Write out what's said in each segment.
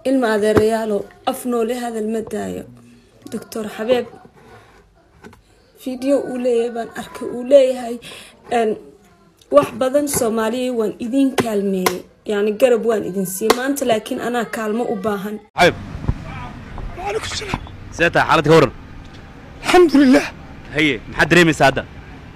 ilma adeerayaalow af noole hadal ma daayo doctor xabeeb video uu leeyahay baan arkay uu leeyahay wax badan soomaaliya waan idin kaalmeeyey yani garab waan idin siiyey maanta laakiin anaa kaalmo u baahan xabib وعليكم السلام see tahay xaalad ka waran الحمد لله haye maxaad dareemaysaa hadda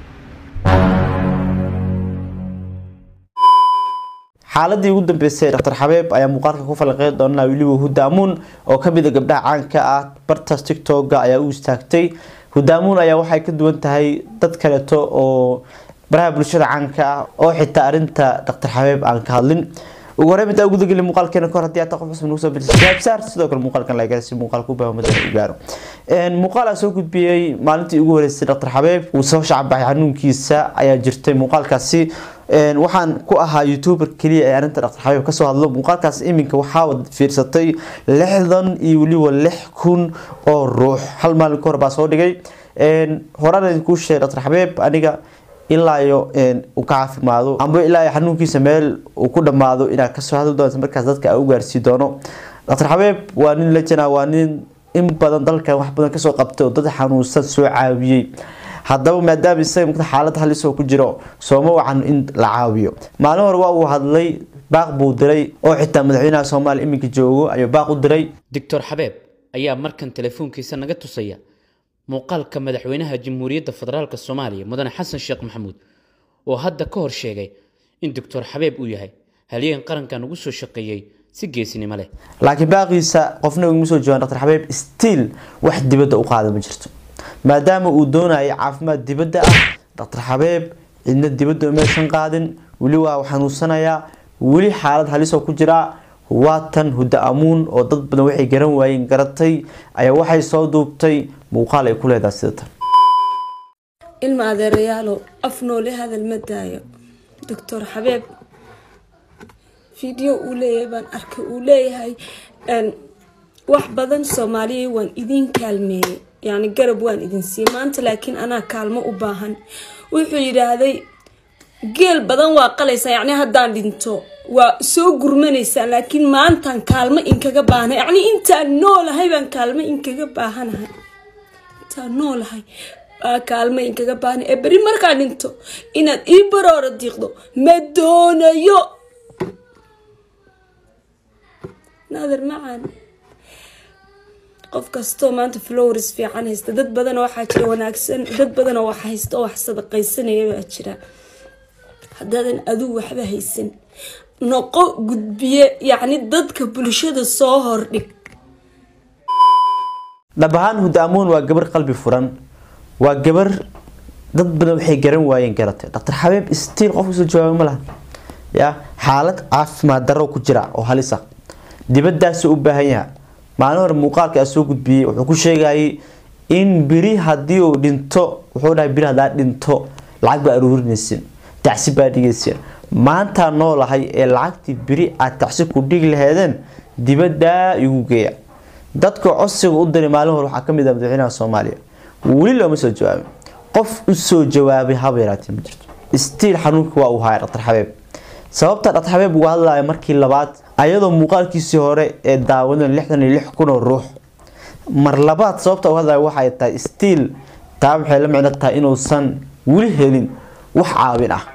xaaladii ugu dambeysay dr xabeeb ayaa muuqaalka ku falanqeyn doona weliba hudaamuun oo kamid a gabdhaha caanka ah bartaas tictoga ayaa u istaagtay hudaamuun ayaa waxay ka duwan tahay dad kaleeto oo baraha bulshada caanka ah oo xitaa arinta dr xabeeb aan ka hadlin ugu horey intaa gudageli muuqaalkeena kahor hadii aad qof cusub nagu soo bilisgaabsaar sidoo kale muuqaalkan laga si muuqaalka u baahamada u gaaro muuqaal aa soo gudbiyey maalintii ugu horeysay dr xabeeb uu soo shacbaxay xanuunkiisa ayaa jirtay muuqaalkaasi waxaan ku ahaa youtuber keliya ee arinta dr xabeeb kasoo hadlo muuqaalkaas iminka waxaa fiirsatay lixdan iyo weliba lix kun oo ruux hal maalin kahor baa soo dhigay horaan idinkuu sheegay dr xabeeb aniga ilaa iyo uu ka caafimaado amba ilaa iyo xanuunkiisa meel uu ku dhamaado inaad kasoo hadli doonto markaas dadka aa u gaarsii doono dr xabeeb waa nin lejana waa nin in badan dalkan wax badan kasoo qabtay oo dad xanuunsan soo caawiyey haddaba maadaama isaga xaalad halis oo ku jiro sooma wacan in la caawiyo maalin hore waa uu hadlay baaq buu diray oo xitaa madaxweynaha soomaaliya iminka joogo ayuu baaq u diray doctor xabeeb ayaa markan telefoonkiisa naga tusaya muuqaalka madaxweynaha jamhuuriyadda federaalk soomaaliya mudane xasan sheekh maxamuud oo hadda ka hor sheegay in doctor xabeeb uu yahay halyeen qarankan ugu soo shaqeeyey si geesinimo leh laakiin baaqiisa qofna uguma soo joogaan dr xabeeb stiil wax dibadda u qaada ma jirto maadaama uu doonayo caafimaad dibadda ah dr xabeeb cidna dibadda umaysan qaadin weli waa xanuunsanayaa weli xaalad halisoo ku jiraa waa tan hudda amuun oo dad badan waxay garan waayeen garatay ayaa waxay soo duubtay muuqaal ay ku leedahay sida tan ilma adeerayaalow af noole hadal ma daayo doctor xabeeb video uu leeyahay baan arkay uu leeyahay wax badan soomaaliya waan idin kaalmeeyey yani garab waan idin siiyey maanta laakiin anaa kaalmo u baahan wuxuu yidhaahday geel badan waa qalaysaa yacni haddaan dhinto waa soo gurmanaysaa laakiin maantaan kaalmo inkaga baahanahay yacni intaan noolahay baan kaalmo inkaga baahanahay intaan noolahay baa kaalmo inkaga baahanahay ee beri markaa dhinto inaad ii baroora diiqdo ma doonayo naadir macaan qof kastoo maanta flowers fiican haysta dad badanoo waxaa jira wanaagsan dad badanoo wax haysta oo wax sadaqaysanaya baa jira haddaadan aduu waxba haysan noqo gudbiye yacni dadka bulshada soo hordhig dhab ahaan hudaamuun waa gabar qalbi furan waa gabar dad badan waxay garan waayeen garatay dr xabeeb stiil qof kasoo jawaaba ma laha ya xaalad caafimaad darro ku jira oo halis ah dibadaasi u baahan yaha maalin hore muuqaalka soo gudbiyey wuxuu ku sheegayay in biri haddii uu dhinto wuxuu dhahay biri haddaa dhinto lacag baa aruurinaysin tacsi baa dhigaysin maantaa noolahay ee lacagtii biri aad tacsi ku dhigi laheedeen dibaddaa igu geeya dadka codsiga u diray maalin hore waxaa kamid ah madaxweynaha soomaaliya weli looma soo jawaabin qof usoo jawaabay haba yaraatee ma jirto stiil xanuunka waa uu haya dr xabeeb sababta dr xabeeb uga hadlaya markii labaad ayadoo muuqaalkiisii hore ee daawadan lixdan iyo lix kun oo ruux mar labaad sababta uga hadlaya waxay tahay stiil taa waxay la micno tahay inuusan weli helin wax caawin ah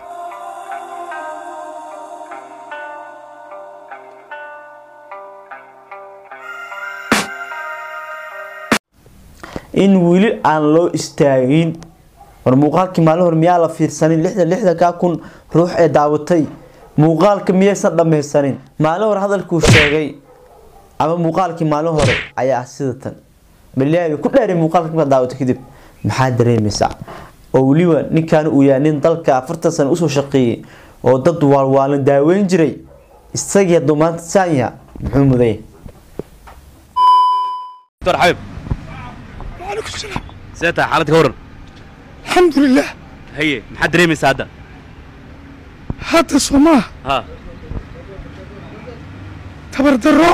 in weli aan loo istaagin war muuqaalkii maalin hore miyaa la fiirsanin lixdan lixdankaa kun ruux ee daawatay muuqaalka miyaysan dhammaysanin maalin hore hadalkuu sheegay ama muuqaalkii maalin hore ayaa ah sida tan malaabi ku dheeray muuqaalka markaad daawato kadib maxaa dareemaysaa oo weliba ninkan uu yahay nin dalka afartan sano usoo shaqeeyey oo dad waalwaalan daaweyn jiray isagii hadduu maanta saan yaha muxuu mudaya doctor xabeeb وعليكم السلام see tahay xaalad ka waran الحمد لله haye maxaad dareemaysaa hadda هذا صوماه ha تبر درو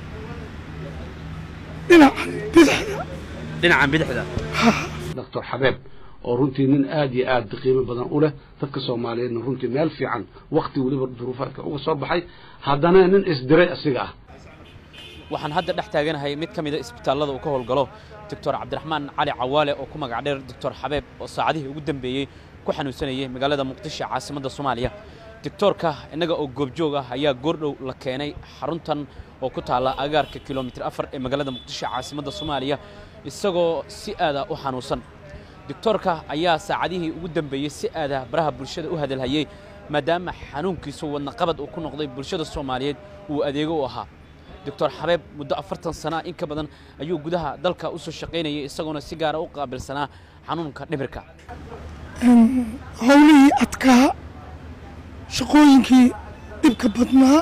دينا بدحنا dhinacan bidixda doctor xabeeb oo runtii nin aad iyo aad qiimo badan u leh dadka soomaaliyeedna runtii meel fiican wakti weliba duruufaadka uga soo baxay haddana nin isdiray asiga ah waxaan hadda dhex taaganahay mid ka mida isbitaallada uu ka howlgalo doctor cabdiraxmaan cali cawaale oo ku magac dheer doctor xabeeb oo saacadihii ugu dambeeyey ku xanuunsanayay magaalada muqdisho caasimadda soomaaliya doctoorka innaga oo goobjoog ah ayaa goordhow la keenay xaruntan oo ku taalla agaarka kilomitir afar ee magaalada muqdisho caasimadda soomaaliya isagoo si aada u xanuunsan doctoorka ayaa saacadihii ugu dambeeyey si aada baraha bulshada u hadalhayey maadaama xanuunkiisu wadnaqabad uu ku noqday bulshada soomaaliyeed uu adeego u ahaa doctor xabeeb muddo afartan sana in ka badan ayuu gudaha dalka u soo shaqaynayay isagoona si gaara u qaabilsanaa xanuunka dhibirka howlihii adkaa shaqooyinkii dhibka badnaa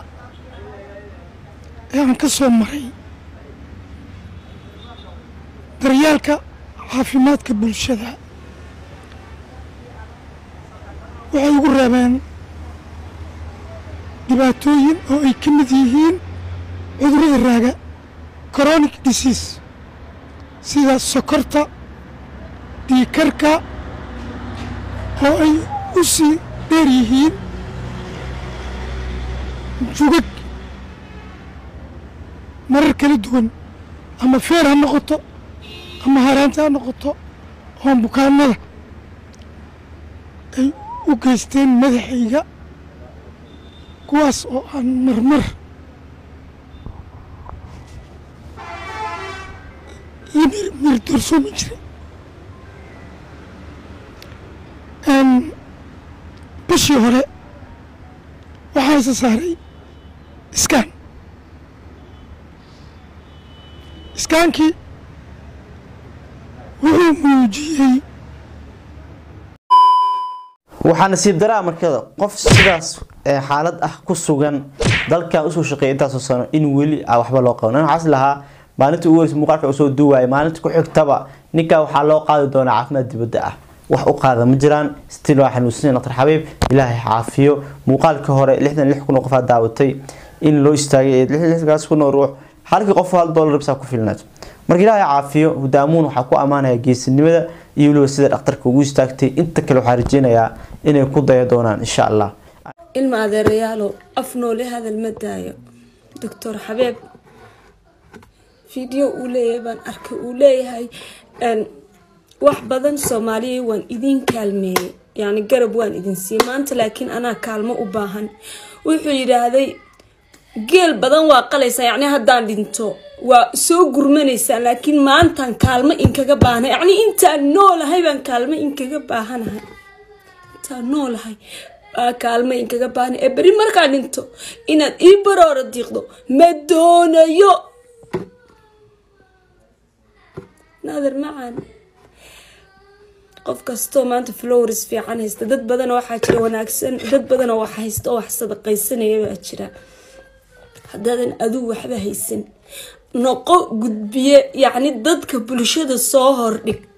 ee aan ka soo maray daryeelka caafimaadka bulshada waxay ugu reebeen dhibaatooyin oo ay ka mid yihiin cudurrada raaga chronic disease sida sokorta dhiikarka oo ay u sii dheer yihiin jugag marar kala duwan ama feer ha noqoto ama haraanta ha noqoto oo bukaanada ay u geysteen madaxayga kuwaas oo aan marmar la mirdoorsoomi jiray bishii hore waxaa isa saaray iskaan iskaankii wuxuu muujiyey waxaa nasiib daraa markada qof sidaas ee xaalad ah ku sugan dalkan usoo shaqeeya intaasoo sano in weli a waxba loo qaban waxaas lahaa maalinta ugu horeysa muuqaalka usoo duwaaya maalinta ku xigtaba ninkaa waxaa loo qaadi doonaa caafimaad dibadda ah wax u qaada ma jiraan stil waa xanuunsanay dr xabiib ilaahay caafiyo muuqaalka hore lixdan lix kun oo qof aa daawatay in loo istaagay ee lixdan lixdaas kun oo ruux halkii qof hal dollar bisaa ku filnaad marka ilaahay caafiyo hudaamuun waxaa ku ammaanaya geesinimada iyo weliba sida dhakhtarka ugu istaagtay inta kale waxaa rajeynayaa inay ku daya doonaan insha allah ilma adeerayaalow af noole hadal ma daayo doctor xabeeb video uu leeyahay baan arkay uu leeyahay wax badan soomaaliya waan idin kaalmeeyey yani garab waan idin siiyey maanta laakiin anaa kaalmo u baahan wuxuu yidhaahday geel badan waa qalaysaa yacni haddaan dhinto waa soo gurmanaysaa laakiin maantaan kaalmo inkaga baahana yacni intaan noolahay baan kaalmo inkaga baahanahay intaan noolahay baa kaalmo inkaga baahana ee beri markaa dhinto inaad ii baroora diiqdo ma doonayo naadir macaan qof kastoo maanta flowers fiican haysta dad badanoo waxaa jira wanaagsan dad badanoo wax haysta oo wax sadaqaysanaya baa jira haddaadan aduu waxba haysan noqo gudbiye yacni dadka bulshada soo hordhig